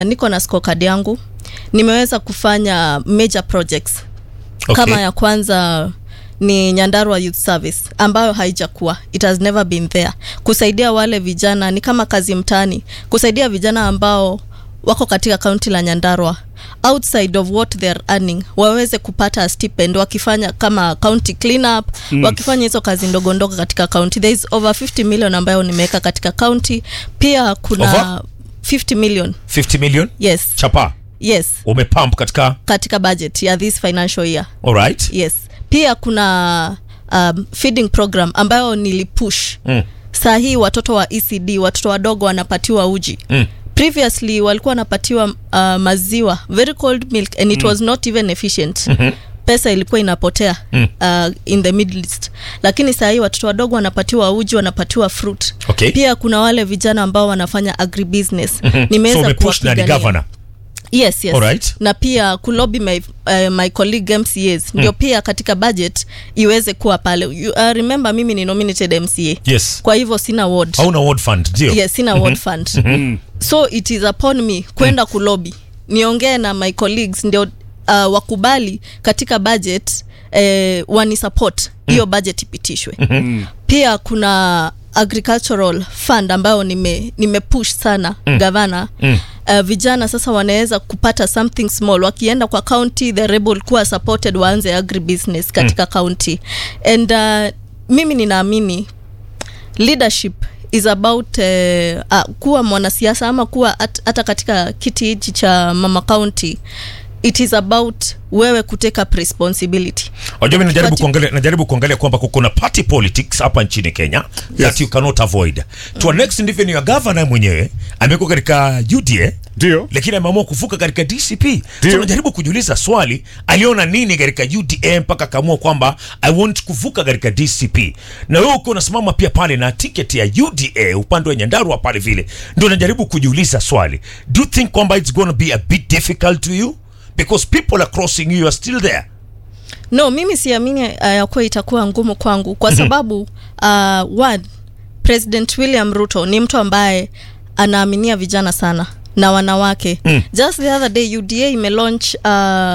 niko na scorecard yangu nimeweza kufanya major projects Okay. kama ya kwanza ni nyandarua youth service ambayo haijakuwa it has never been there kusaidia wale vijana ni kama kazi mtaani kusaidia vijana ambao wako katika kaunti la nyandarua outside of what they are earning waweze kupata stipend wakifanya kama county cleanup mm. wakifanya hizo kazi ndogo ndogo katika county there is over 50 million ambayo nimeweka katika county pia kuna Over? 50 million 50 million yes chapa yes umepump katika katika budget ya this financial year alright yes pia kuna um, feeding program ambayo nilipush mm. saa hii watoto wa ecd watoto wadogo wanapatiwa uji Mm. previously walikuwa wanapatiwa uh, maziwa very cold milk and it was not even efficient mm-hmm pesa ilikuwa inapotea Mm. uh, in the middle east lakini saa hii watoto wadogo wanapatiwa uji wanapatiwa fruit Okay. pia kuna wale vijana ambao wanafanya agribusiness so nimeweza umepush na ni kuwapigania. governor yes yes Alright. na pia kulobi my, uh, my colleague mcas ndio pia katika budget iweze kuwa pale you, uh, remember mimi ni nominated mca yes kwa hivyo sina ward hauna ward fund ndio yes sina ward fund so it is upon me kwenda kulobi niongee na my colleagues ndio uh, wakubali katika budget eh, wani support hiyo budget ipitishwe pia kuna agricultural fund ambayo nime, nime push sana mm. gavana mm. Uh, vijana sasa wanaweza kupata something small wakienda kwa county the rebel kuwa supported waanze agribusiness katika mm. county and uh, mimi ninaamini leadership is about uh, uh, kuwa mwanasiasa ama kuwa at, hata katika kiti hichi cha mama county it is about wewe kutake up responsibility Wajua mimi najaribu Party- kuangalia najaribu kuangalia kwamba kuna party politics hapa nchini Kenya that you cannot avoid. To a next ndivyo ni ya governor mwenyewe amekuwa katika UDA Ndio. lakini ameamua kuvuka katika DCP. Ndio. So najaribu kujiuliza swali, aliona nini katika UDA mpaka akaamua kwamba I want kuvuka katika DCP. Na wewe uko unasimama pia pale na tiketi ya UDA upande wa Nyandarua pale vile. Ndio najaribu kujiuliza swali. Do you think kwamba it's going to be a bit difficult to you? Because people are crossing you, you are still there. no mimi siamini uh, ya kuwa itakuwa ngumu kwangu kwa sababu uh, one president william ruto ni mtu ambaye anaaminia vijana sana na wanawake mm. just the other day uda imelaunch uh,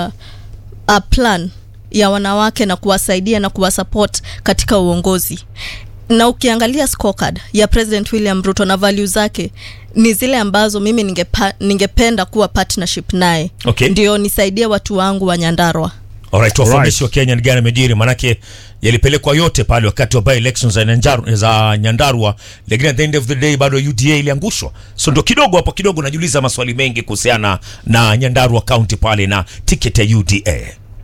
a plan ya wanawake na kuwasaidia na kuwasupport katika uongozi na ukiangalia scorecard ya president william ruto na value zake ni zile ambazo mimi ningepa, ningependa kuwa partnership naye Okay. ndio nisaidie watu wangu wa nyandarwa Alright, wafahamishi wa Kenya ni gani amejiri, manake yalipelekwa yote pale wakati wa by elections za, Nyanjaru, za Nyandarua, lakini at the end of the day bado UDA iliangushwa. So ndo kidogo hapo kidogo najiuliza maswali mengi kuhusiana na Nyandarua County pale na tiketi ya UDA.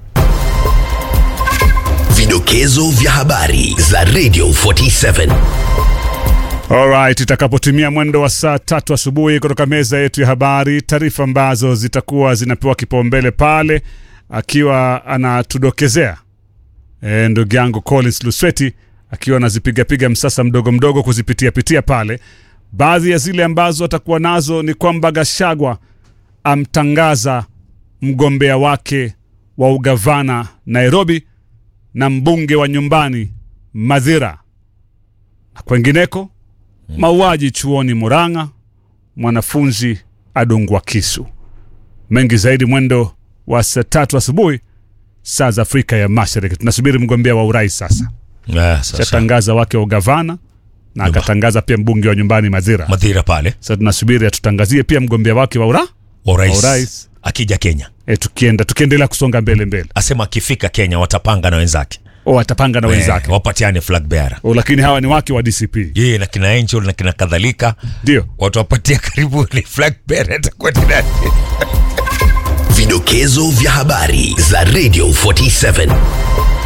Vidokezo vya habari za Radio 47. Alright, itakapotimia mwendo wa saa tatu asubuhi kutoka meza yetu ya habari, taarifa ambazo zitakuwa zinapewa kipaumbele pale, akiwa anatudokezea e, ndugu yangu Collins Lusweti akiwa anazipigapiga msasa mdogo mdogo kuzipitia pitia pale. Baadhi ya zile ambazo atakuwa nazo ni kwamba Gashagwa amtangaza mgombea wake wa ugavana Nairobi na mbunge wa nyumbani Madhira. Na kwengineko mauaji chuoni Murang'a, mwanafunzi adungwa kisu. Mengi zaidi mwendo wa saa tatu asubuhi saa za Afrika ya Mashariki. Tunasubiri mgombea wa urais sasa, Ah, sasa shatangaza wake wa ugavana na akatangaza pia mbunge wa nyumbani Madhira. Madhira pale Sasa tunasubiri atutangazie pia mgombea wake wa ura wa urais Wa urais. akija Kenya, e, tukienda tukiendelea kusonga mbele mbele, asema akifika Kenya watapanga na wenzake o atapanga na wenzake eh, wapatiane flag bearer o, lakini hawa ni wake wa DCP yeye na kina Angel na kina kadhalika, ndio watu wapatia karibu ni flag bearer atakuwa ni nani? Vidokezo vya habari za Radio 47.